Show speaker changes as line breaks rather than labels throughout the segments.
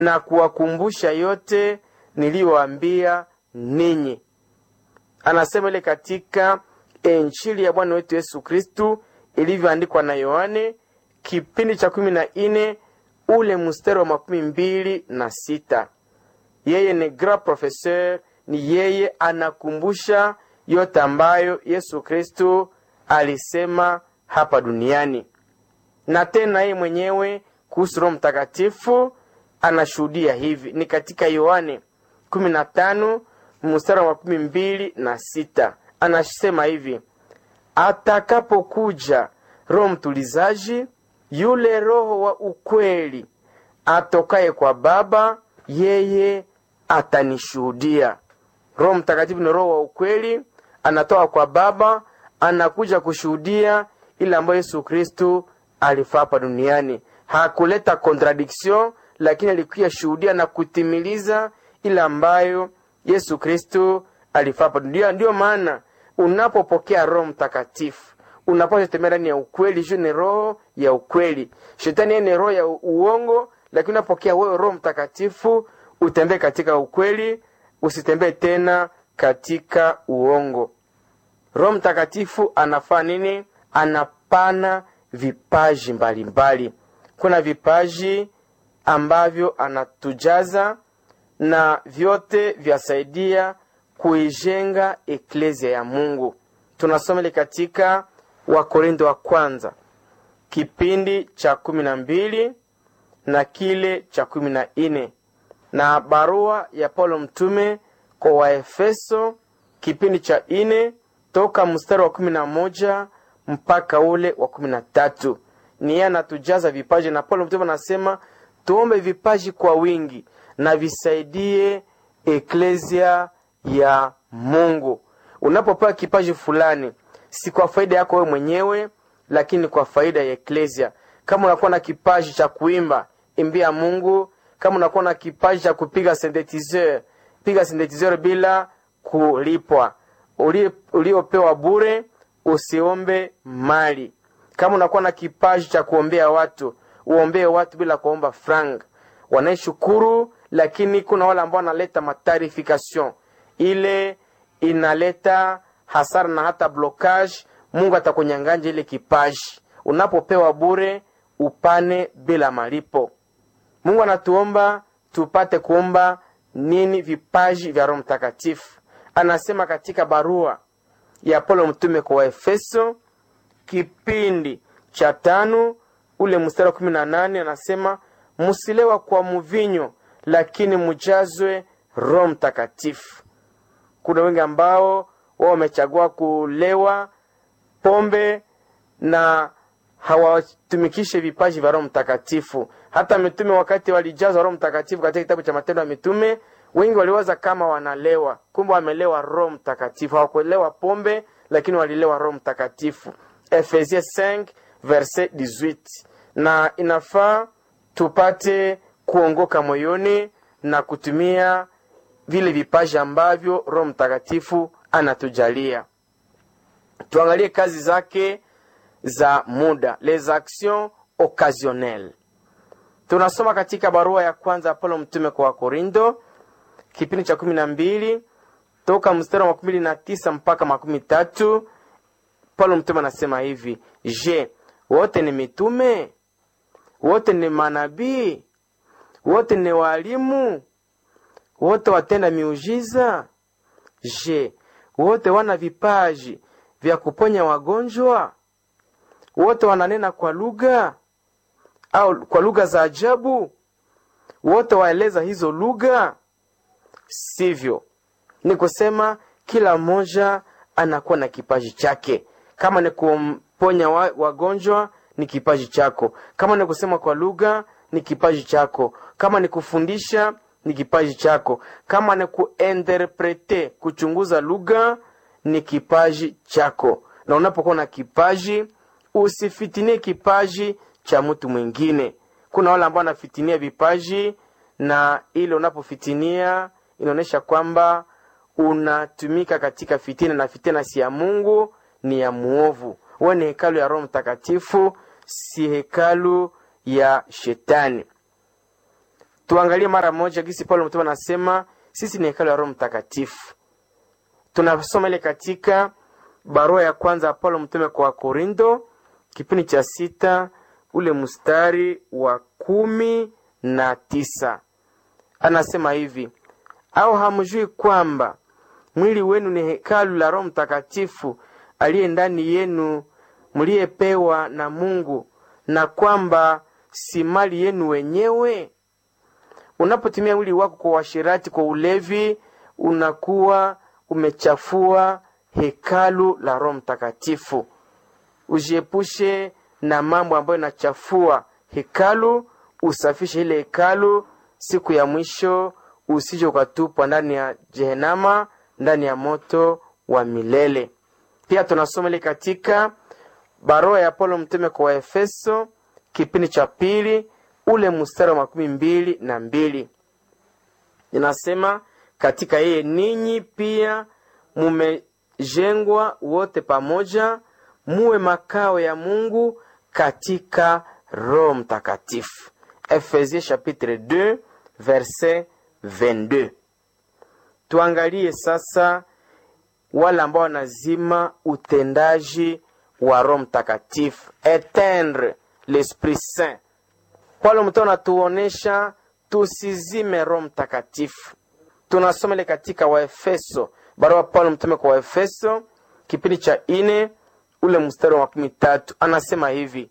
na kuwakumbusha yote niliyoambia ninyi. Anasema ile katika Injili ya Bwana wetu Yesu Kristu ilivyoandikwa na Yohane kipindi cha kumi na nne ule mstari wa makumi mbili na sita. Yeye ni grand professeur, ni yeye anakumbusha yote ambayo Yesu Kristu alisema hapa duniani, na tena yeye mwenyewe kuhusu Roho Mtakatifu anashuhudia hivi, ni katika Yohane 15 mstari wa makumi mbili na sita. Anasema hivi, atakapokuja Roho mtulizaji, yule Roho wa ukweli atokaye kwa Baba, yeye atanishuhudia. Roho Mtakatifu ni Roho wa ukweli, anatoka kwa Baba, anakuja kushuhudia ile ambayo Yesu Kristu alifaa hapa duniani. Hakuleta contradiction, lakini alikuya shuhudia na kutimiliza ile ambayo Yesu Kristu alifaa hapa duniani. Ndiyo maana unapopokea Roho Mtakatifu unapaswa kutembea ndani ya ukweli. Juu ni roho ya ukweli. Shetani yeye ni roho ya uongo, lakini unapokea wewe Roho Mtakatifu utembee katika ukweli, usitembee tena katika uongo. Roho Mtakatifu anafaa nini? Anapana vipaji mbalimbali mbali. Kuna vipaji ambavyo anatujaza na vyote vyasaidia kuijenga eklezia ya Mungu. Tunasoma ile katika Wakorintho wa kwanza kipindi cha kumi na mbili na kile cha kumi na nne na barua ya Paulo mtume kwa Waefeso kipindi cha nne toka mstari wa kumi na moja mpaka ule wa kumi na tatu ni yeye anatujaza vipaji, na Paulo mtume anasema tuombe vipaji kwa wingi na visaidie eklezia ya Mungu. Unapopewa kipaji fulani, si kwa faida yako wewe mwenyewe, lakini kwa faida ya eklezia. Kama unakuwa na kipaji cha kuimba, imbia Mungu. Kama unakuwa na kipaji cha kupiga synthetizer, piga synthetizer bila kulipwa. Uliopewa bure, usiombe mali. Kama unakuwa na kipaji cha kuombea watu, uombee watu bila kuomba frank. Wanaeshukuru, lakini kuna wale ambao wanaleta matarification ile inaleta hasara na hata blokage. Mungu atakunyang'anya ile kipaji. Unapopewa bure, upane bila malipo. Mungu anatuomba tupate kuomba nini? Vipaji vya Roho Mtakatifu. Anasema katika barua ya Paulo mtume kwa Waefeso kipindi cha tano ule mstari wa kumi na nane anasema musilewa kwa muvinyo, lakini mujazwe Roho Mtakatifu. Kuna wengi ambao wao wamechagua kulewa pombe na hawatumikishe vipaji vya Roho Mtakatifu. Hata mitume wakati walijazwa Roho Mtakatifu, katika kitabu cha Matendo ya Mitume, wengi waliwaza kama wanalewa, kumbe wamelewa Roho Mtakatifu. Hawakulewa pombe, lakini walilewa Roho Mtakatifu. Efesie 5 verset 18. Na inafaa tupate kuongoka moyoni na kutumia vile vipaji ambavyo Roho Mtakatifu anatujalia. Tuangalie kazi zake za muda, les actions occasionnelles. Tunasoma katika barua ya kwanza ya Paulo mtume kwa Wakorinto kipindi cha kumi na mbili toka mstari wa makumi mbili na tisa mpaka makumi tatu. Paulo mtume anasema hivi: Je, wote ni mitume? Wote ni manabii? Wote ni walimu? Wote watenda miujiza? Je, wote wana vipaji vya kuponya wagonjwa? Wote wananena kwa lugha au kwa lugha za ajabu? Wote waeleza hizo lugha? Sivyo. Ni kusema kila mmoja anakuwa na kipaji chake. Kama ni kumponya wagonjwa ni kipaji chako, kama ni kusema kwa lugha ni kipaji chako, kama ni kufundisha ni kipaji chako, kama ni kuinterprete, kuchunguza lugha ni kipaji chako. Na unapokuwa na kipaji, usifitinie kipaji cha mtu mwingine. Kuna wale ambao wanafitinia vipaji, na ile unapofitinia inaonyesha kwamba unatumika katika fitina, na fitina si ya Mungu, ni ya muovu. Wewe ni hekalu ya Roho Mtakatifu, si hekalu ya Shetani. tuangalie mara moja gisi paulo mtume anasema sisi ni hekalu ya roho mtakatifu tunasoma ile katika barua ya kwanza ya paulo mtume kwa wakorindo kipindi cha sita ule mstari wa kumi na tisa anasema hivi au hamjui kwamba mwili wenu ni hekalu la roho mtakatifu aliye ndani yenu mliyepewa na mungu na kwamba si mali yenu wenyewe unapotumia mwili wako kwa uashirati kwa ulevi unakuwa umechafua hekalu la roho mtakatifu ujiepushe na mambo ambayo inachafua hekalu usafishe ile hekalu siku ya mwisho usije ukatupwa ndani ya jehenama ndani ya moto wa milele pia tunasoma ile katika barua ya paulo mtume kwa waefeso kipindi cha pili ule mstari wa makumi mbili na mbili inasema katika yeye ninyi pia mumejengwa wote pamoja muwe makao ya mungu katika roho mtakatifu efesie chapitre 2 verset 22 tuangalie sasa wale ambao wanazima utendaji wa roho mtakatifu etendre l'esprit saint paulo mtume anatuonesha tusizime roho mtakatifu tunasoma ile katika waefeso barua paulo mtume kwa waefeso kipindi cha ine ule mstari wa makumi tatu anasema hivi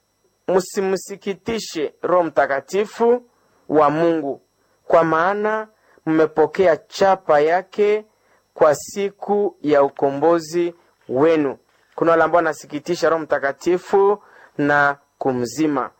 msimsikitishe roho mtakatifu wa mungu kwa maana mmepokea chapa yake kwa siku ya ukombozi wenu kuna wale ambao wanasikitisha roho mtakatifu na kumzima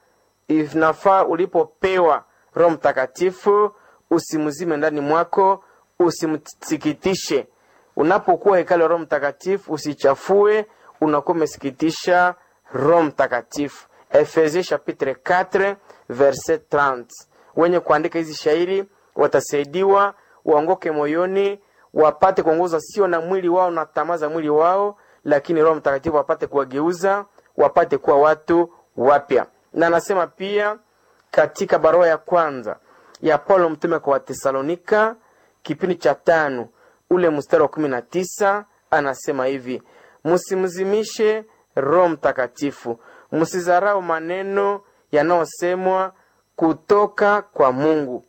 inafaa ulipopewa roho mtakatifu usimzime ndani mwako usimsikitishe unapokuwa hekalo roho mtakatifu usichafue unakuwa umesikitisha roho mtakatifu efesie chapitre 4 verset 30 wenye kuandika hizi shairi watasaidiwa waongoke moyoni wapate kuongozwa sio na mwili wao na tamaa za mwili wao lakini roho mtakatifu wapate kuwageuza wapate kuwa watu wapya na anasema pia katika barua ya kwanza ya paulo mtume kwa watesalonika kipindi cha tano ule mstari wa kumi na tisa anasema hivi msimzimishe roho mtakatifu msizarau maneno yanayosemwa kutoka kwa mungu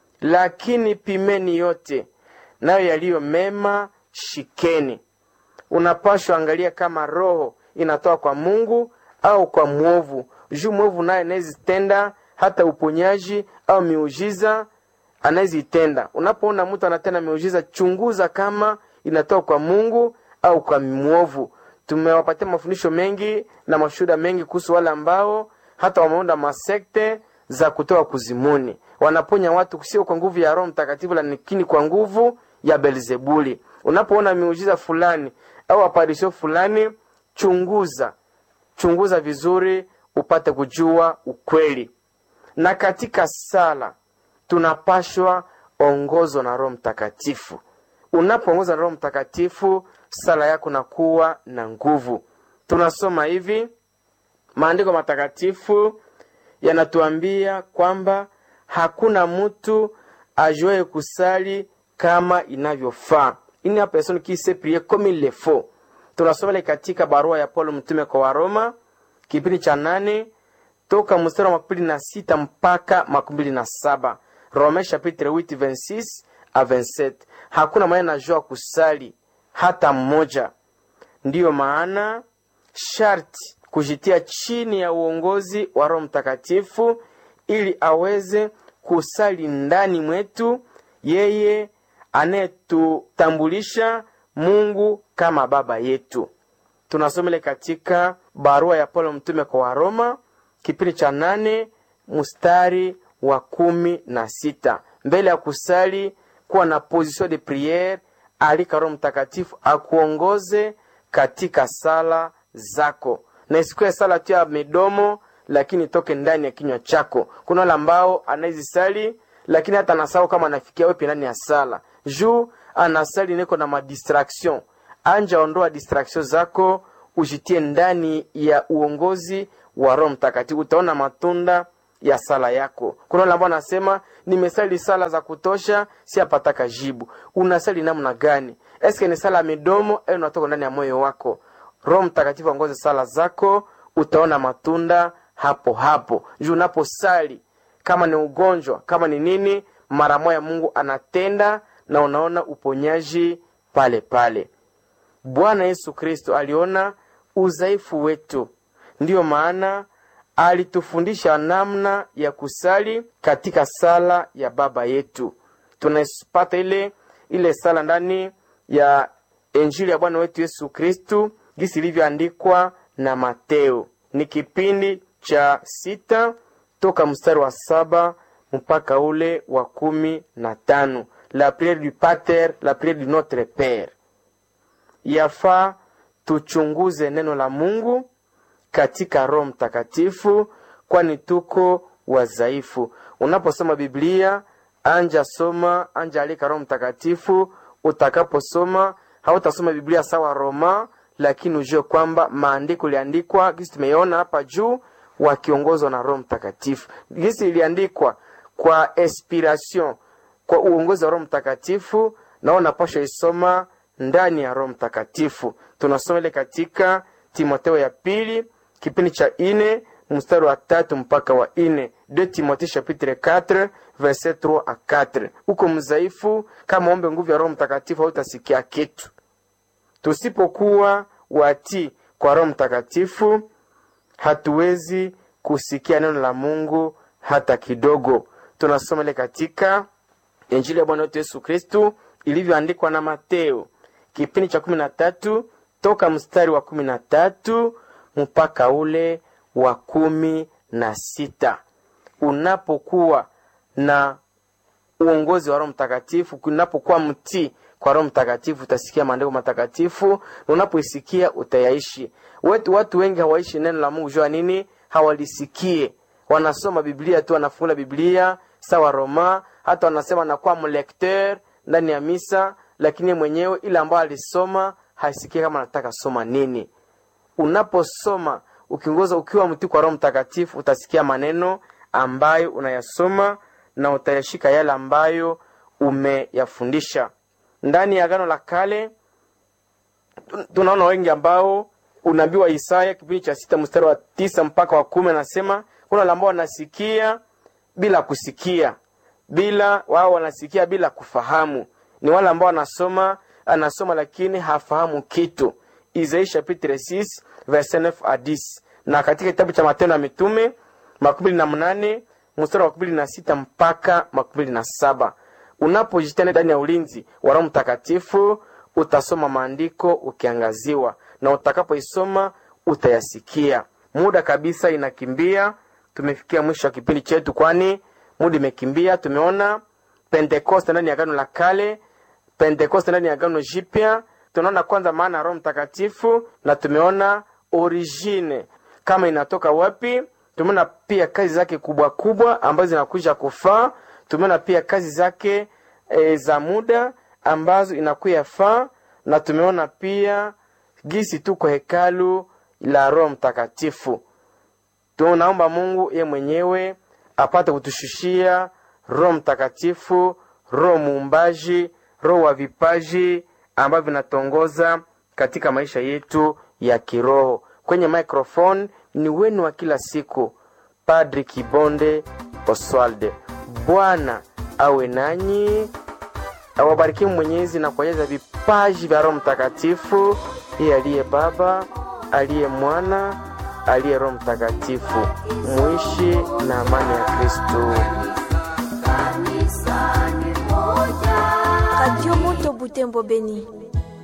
lakini pimeni yote nayo yaliyo mema shikeni unapashwa angalia kama roho inatoka kwa mungu au kwa mwovu juu mwovu naye anayezitenda hata uponyaji au miujiza anayezitenda unapoona mtu anatenda miujiza chunguza kama inatoka kwa mungu au kwa mwovu tumewapatia mafundisho mengi na mashuhuda mengi kuhusu wale ambao hata wameunda masekte za kutoka kuzimuni wanaponya watu sio kwa nguvu ya roho mtakatifu lakini kwa nguvu ya belzebuli unapoona miujiza fulani au aparisho fulani chunguza chunguza vizuri upate kujua ukweli na katika sala tunapashwa ongozwa na roho mtakatifu unapoongozwa na roho mtakatifu sala yako nakuwa na nguvu tunasoma hivi maandiko matakatifu yanatuambia kwamba hakuna mtu ajuaye kusali kama inavyofaa ini la personne qui sait prier comme il le faut tunasoma ile katika barua ya paulo mtume kwa waroma kipindi cha nane toka mstari wa makumi na sita mpaka makumi na saba rome chapitre 8 26 a 27 hakuna mwenye najua kusali hata mmoja ndiyo maana sharti kujitia chini ya uongozi wa roho mtakatifu ili aweze kusali ndani mwetu yeye anayetutambulisha mungu kama baba yetu tunasomele katika barua ya paulo mtume kwa waroma kipindi cha nane mstari wa kumi na sita mbele ya kusali kuwa na position de priere alika roho mtakatifu akuongoze katika sala zako na isikuwe sala tu ya midomo lakini toke ndani ya kinywa chako kuna wale ambao anaezisali lakini hata anasahau kama anafikia wepi ndani ya sala juu anasali niko na madistraction anja ondoa distraction zako ujitie ndani ya uongozi wa roho mtakatifu utaona matunda ya sala yako kuna wale ambao anasema nimesali sala za kutosha siapataka jibu unasali namna gani eske ni sala ya midomo au unatoka ndani ya moyo wako roho mtakatifu aongoze sala zako utaona matunda hapo hapo juu unaposali kama ni ugonjwa kama ni nini mara moya mungu anatenda na unaona uponyaji pale pale bwana yesu kristo aliona udhaifu wetu ndiyo maana alitufundisha namna ya kusali katika sala ya baba yetu tunapata ile ile sala ndani ya injili ya bwana wetu yesu kristu gisi ilivyoandikwa na mateo ni kipindi cha sita toka mstari wa saba mpaka ule wa kumi na tano la priere du pater la priere du notre pere yafaa tuchunguze neno la mungu katika roho mtakatifu kwani tuko wazaifu unaposoma biblia anja soma anja alika roho mtakatifu utakaposoma hautasoma biblia sawa roma lakini ujue kwamba maandiko iliandikwa gisi tumeiona hapa juu wakiongozwa na roho mtakatifu gisi iliandikwa kwa inspiration kwa uongozi wa roho mtakatifu nao napasha isoma ndani ya roho mtakatifu tunasoma ile katika timoteo ya pili kipindi cha ine mstari wa tatu mpaka wa ine de timothée chapitre 4 verset 3 a 4 uko mzaifu kama ombe nguvu ya roho mtakatifu hautasikia kitu tusipokuwa watii kwa roho mtakatifu hatuwezi kusikia neno la mungu hata kidogo tunasoma ile katika injili ya bwana wetu yesu kristu ilivyoandikwa na mateo kipindi cha kumi na tatu toka mstari wa kumi na tatu mpaka ule wa kumi na sita unapokuwa na uongozi wa roho mtakatifu unapokuwa mtii kwa roho mtakatifu utasikia maandiko matakatifu na unapoisikia utayaishi watu, watu wengi hawaishi neno la mungu jua nini hawalisikie wanasoma biblia tu wanafungula biblia sawa roma hata wanasema anakuwa mlekteur ndani ya misa lakini mwenyewe ile ambayo alisoma hasikie kama anataka soma nini unaposoma ukiongoza ukiwa mtii kwa roho mtakatifu utasikia maneno ambayo unayasoma na utayashika yale ambayo umeyafundisha ndani ya agano la kale tunaona wengi ambao unabii wa isaya kipindi cha sita mstari wa tisa mpaka wa kumi anasema kuna wale ambao wanasikia bila kusikia bila wao wanasikia bila kufahamu ni wale ambao wanasoma anasoma lakini hafahamu kitu isaia chapitre 6 verset 9 a 10 na katika kitabu cha matendo ya mitume makumi na mnane mstari wa makumi na sita mpaka makumi na saba unapojitenda ndani ya ulinzi wa roho mtakatifu utasoma maandiko ukiangaziwa na utakapoisoma utayasikia muda kabisa inakimbia tumefikia mwisho wa kipindi chetu kwani muda imekimbia tumeona pentekoste ndani ya agano la kale pentekoste ndani ya agano jipya tunaona kwanza maana ya roho mtakatifu na tumeona origine kama inatoka wapi tumeona pia kazi zake kubwa kubwa ambazo zinakuja kufaa tumeona pia kazi zake e, za muda ambazo inakuya faa na tumeona pia gisi tuko hekalu la roho mtakatifu tunaomba mungu ye mwenyewe apate kutushushia roho mtakatifu roho muumbaji roho wa vipaji ambavyo vinatongoza katika maisha yetu ya kiroho kwenye microphone ni wenu wa kila siku padri kibonde oswalde bwana awe nanyi awabarikie mwenyezi na kuonyeza vipaji vya roho mtakatifu iye aliye baba aliye mwana aliye roho mtakatifu muishi na amani ya kristu
Radio Moto Butembo Beni.